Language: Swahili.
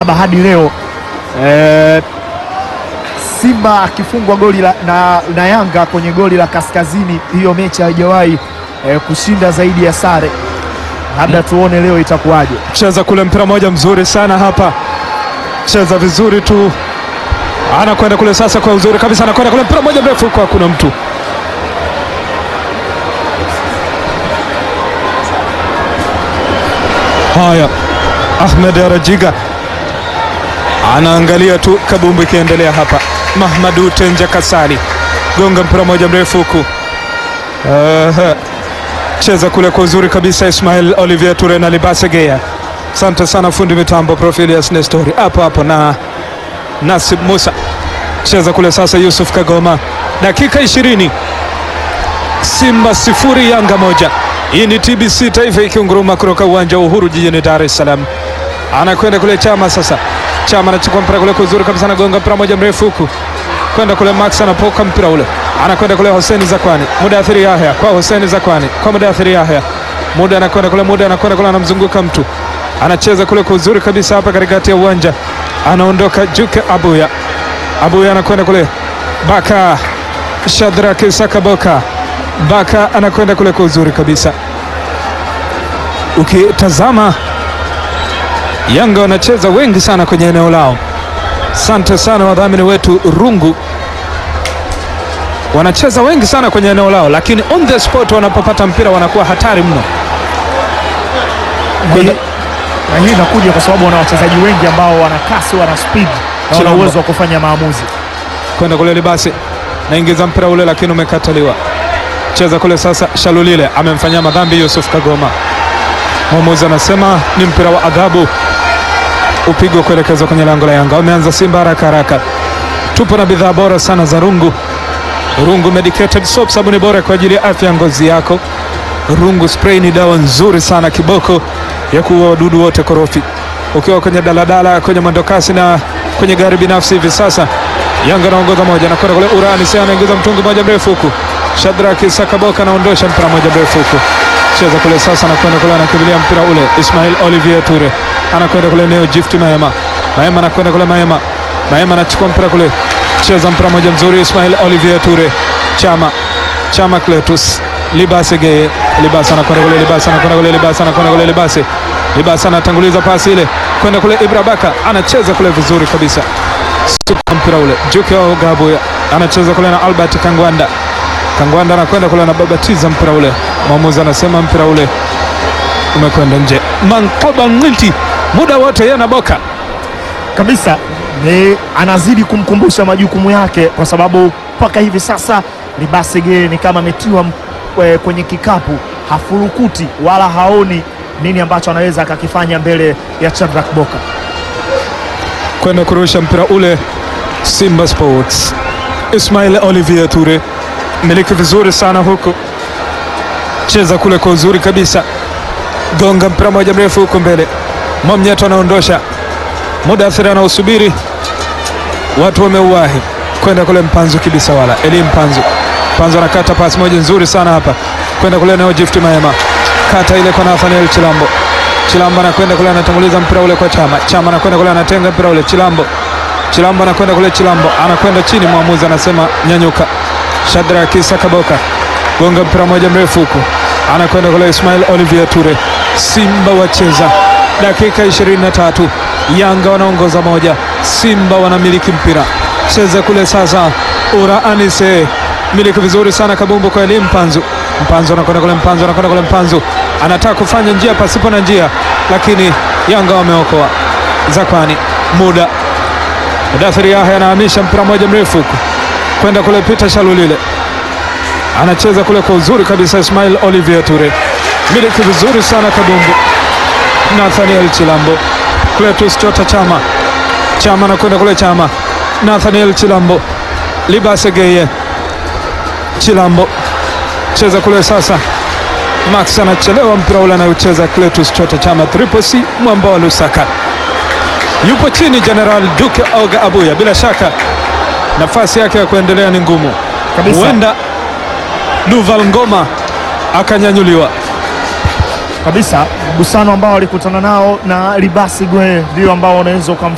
saba hadi leo eh, Simba akifungwa goli la, na, na Yanga kwenye goli la kaskazini, hiyo mechi haijawahi eh, kushinda zaidi ya sare. Labda tuone leo itakuwaje. cheza kule mpira moja mzuri sana hapa, cheza vizuri tu, anakwenda kule sasa kwa uzuri kabisa, anakwenda kule mpira moja mrefu kwa kuna mtu haya. Ahmed Arajiga anaangalia tu kabumbu ikiendelea hapa. Mahmadu Tenja Kasali gonga mpira moja mrefu huku Aha. cheza kule kwa uzuri kabisa Ismail Olivier Ture na Libase Geya. Asante sana fundi mitambo Profilius Nestori hapo hapo na Nasib Musa. Cheza kule sasa Yusuf Kagoma, dakika 20, Simba sifuri Yanga moja. Hii ni TBC Taifa ikiunguruma kutoka uwanja wa Uhuru jijini Dar es Salaam. Anakwenda kule Chama sasa, Chama anachukua mpira kule kwa uzuri kabisa, anagonga mpira moja mrefu huku kwenda kule Max anapoka mpira ule, anakwenda kule Hussein Zakwani, Mudathiri Yahya kwa Hussein Zakwani kwa Mudathiri Yahya, muda anakwenda kule, muda anakwenda kule, anamzunguka mtu, anacheza kule kwa uzuri kabisa hapa katikati ya uwanja, anaondoka Juke Abuya, Abuya anakwenda kule Baka Shadraki Sakaboka, Baka anakwenda kule kwa uzuri kabisa. Ukitazama Yanga wanacheza wengi sana kwenye eneo lao. Asante sana wadhamini wetu Rungu, wanacheza wengi sana kwenye eneo lao, lakini on the spot wanapopata mpira wanakuwa hatari mno. Na hii- na hii inakuja kwa sababu wana wachezaji wengi ambao wana kasi, wana speed na wana Chilambo. uwezo wa kufanya maamuzi. kwenda kule Libasi, naingiza mpira ule, lakini umekataliwa. Cheza kule sasa, Shalulile amemfanyia madhambi Yusuf Kagoma. Mwamuzi anasema ni mpira wa adhabu, upigwa kuelekezwa kwenye lango la Yanga. Wameanza Simba haraka haraka. Tupo na bidhaa bora sana za Rungu. Rungu Medicated Soap, sabuni bora kwa ajili ya afya ya ngozi yako. Rungu Spray ni dawa nzuri sana, kiboko ya kuua wadudu wote korofi. Ukiwa kwenye daladala, kwenye mwendokasi na kwenye gari binafsi hivi sasa, Yanga anaongoza moja, nakwenda kule Urani sasa, anaingiza mtungi moja mrefu huku. Shadraki Sakaboka anaondosha mpira moja mrefu huku, cheza kule sasa, anakwenda kule, anakimbilia mpira ule. Ismail Olivier Ture anakwenda kule, Neo Gift Maema, Maema anakwenda kule, Maema, Maema anachukua mpira kule, cheza mpira moja mzuri, Ismail Olivier Ture, Chama Chama Cletus Libase Geye Libase anakwenda kule Libase anakwenda kule Libase anakwenda kule Libase Libase anatanguliza pasi ile kwenda kule Ibra Baka anacheza kule vizuri kabisa Super mpira ule Juke Ogabu anacheza kule na Albert Kangwanda Kangwanda anakwenda kule anababatiza mpira ule mwamuzi anasema mpira ule umekwenda nje Mankoba Ngilti muda wote yeye anaboka kabisa ni anazidi kumkumbusha majukumu yake, kwa sababu mpaka hivi sasa Libasege ni kama ametiwa m- eh, kwenye kikapu, hafurukuti wala haoni nini ambacho anaweza akakifanya mbele ya Shadrack Boka. kwenda kurusha mpira ule Simba Sports. Ismail Olivier Ture miliki vizuri sana huku, cheza kule kwa uzuri kabisa, gonga mpira moja mrefu huku mbele. Mwamnyeto anaondosha, Mudathiri anausubiri, watu wameuwahi kwenda kule. Mpanzu kibisa wala Eli Mpanzu, Mpanzu anakata pasi moja nzuri sana hapa kwenda kule nao Gift Maema, kata ile kwa Nathaniel Chilambo Chilambo anakwenda kule anatanguliza mpira ule kwa Chama. Chama anakwenda kule anatenga mpira ule Chilambo. Chilambo anakwenda kule Chilambo anakwenda chini, mwamuzi anasema nyanyuka. Shadraki Sakaboka gonga mpira moja mrefu huku, anakwenda kule Ismail Olivier Ture. Simba wacheza dakika 23, Yanga wanaongoza moja, Simba wanamiliki mpira. Cheza kule sasa, Ura Anise miliki vizuri sana kabumbu kwa Elim Mpanzu. Mpanzu anakwenda kule, Mpanzu anakwenda kule, Mpanzu anataka kufanya njia pasipo na njia, lakini Yanga wameokoa. Zakwani muda Mudathiri Yahya anahamisha mpira moja mrefu huku kwenda kule, Peter Shalulile anacheza kule kwa uzuri kabisa. Ismail Olivier Ture miliki vizuri sana kabumbu. Nathaniel Chilambo, Cletus Chota Chama, Chama anakwenda kule, Chama Nathaniel Chilambo, Libase Geye Chilambo cheza kule sasa. Max anachelewa mpira ule anayocheza Cletus Chota Chama, Triple C mwamba wa Lusaka yupo chini. General Duke Oga Abuya, bila shaka nafasi yake ya kuendelea ni ngumu, Kabisa. huenda Duval Ngoma akanyanyuliwa. kabisa mgusano ambao walikutana nao na Libasi Gwe ndio ambao unaweza ukamfanya